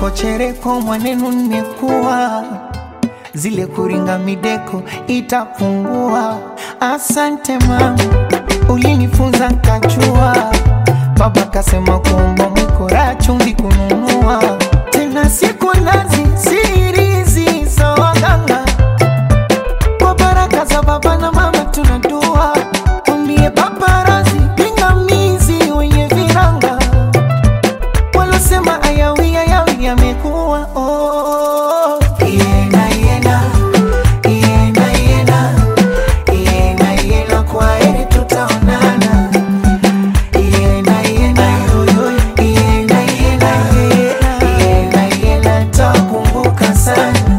chereko chereko mwanenu nimekuwa zile kuringa mideko itapungua. Asante mama, ulinifunza nkachua. Baba kasema kuomba mwikora chumvi kununua tena siku nazi sirizi za waganga kwa baraka za baba na mama tunadua umbie paparazi pingamizi wenye viranga walosema ayawi ayawi yamekuwa oh. Iena, iena, iena, iena, iena, iena, kwa heri tutaonana. Iena, iena, yo, yo, iena, iena, iena, iena, iena, nitakumbuka sana.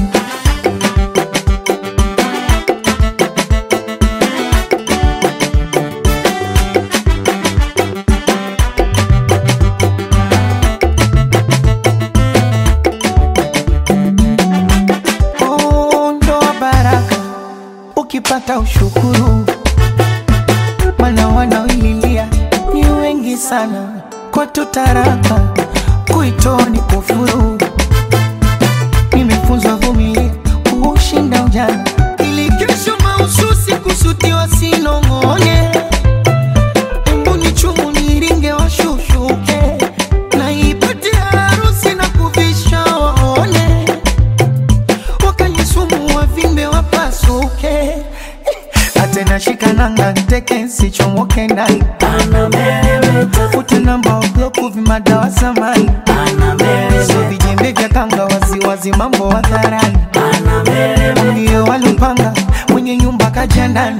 Oh, ndoa baraka ukipata ushukuru, mana wanaoililia ni wengi sana, kwetu taraka kuitoa ni kufuru. Nimefunzwa vumilia kuushinda ujana, ili kesho mahususi kusutiwa sinong'one. Embu ni chumu niringe washushuke, na ipate harusi na kuvisha waone wakanisumu wavimbe wapasuke atena shikananga nteke sichomoke ndani ute namba wabloku vimadawa samani so vijembe vya kanga waziwazi mambo hadharani ndio walipanga mwenye nyumba kaja ndani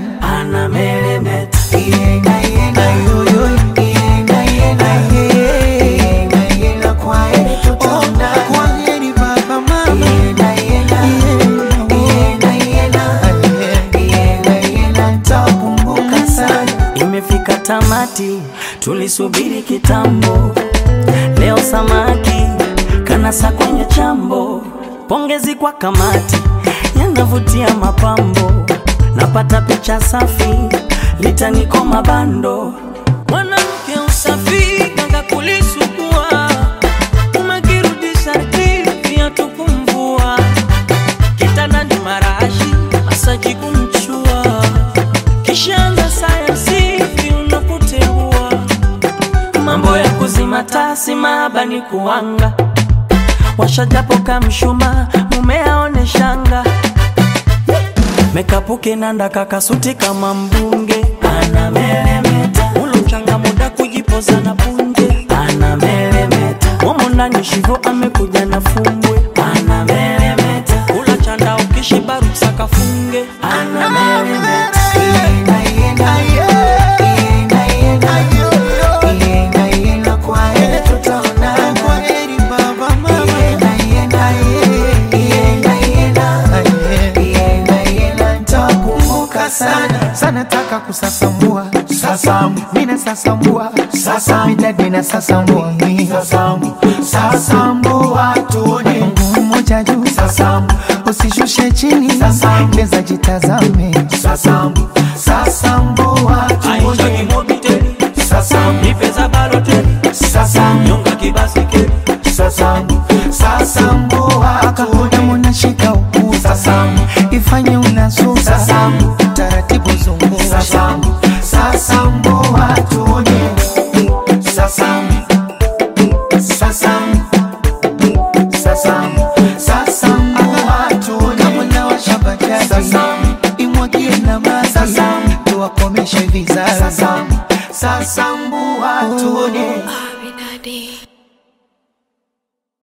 Iena, iena, yo, yo, iena, iena, ye. Iena, iena, kwa heri tutaonana. Kwa heri baba, mama. Iena, iena, iena, iena, iena, iena, nitakumbuka sana. Imefika tamati, tulisubiri kitambo. Leo samaki kanasa kwenye chambo. Pongezi kwa kamati, yanavutia mapambo. Napata picha safi, litaniko mabando. Mwanamke usafi kanga kulisugua, umekirudisha viatu kumvua, kitandani marashi masaji kumchua kishanga sayansi unapoteua mambo ya kuzima tasi mahaba ni kuanga washajapo kamshuma mume aone shanga mekapuke nanda kakasuti kama mbunge anameremeta ulo mchanga muda kujipoza na punje anameremeta momo ndani shivo amekuja na fumbwe anameremeta ula chanda ukishiba ruksa kafunge anameremeta Iena, iena, iena, iena, iena, iena, kwa heri tutaonana. Iena, iena, iena, iena, iena, iena, nitakumbuka sana sana taka kusasambua sasambu mina sasambua sasambu midadi na sasambua sasambu sasambua tuone mguu mmoja juu sasambu usishushe chini sasambu leza jitazame sasambu sasambua tuone sasambu nipeza baloteli sasambu nyonga kibasikeli sasambu sasambua akaona munashika ukuu sasambu ifanye unasu sasambu taratibu zungu sasambu sasambua tuone sasambu sasambu sasambu sasambua tuone kama na washabajaji sasambu imwagie na maji sasambu tuwakomeshe vizazi sasambu sasambua tuone Abinadi.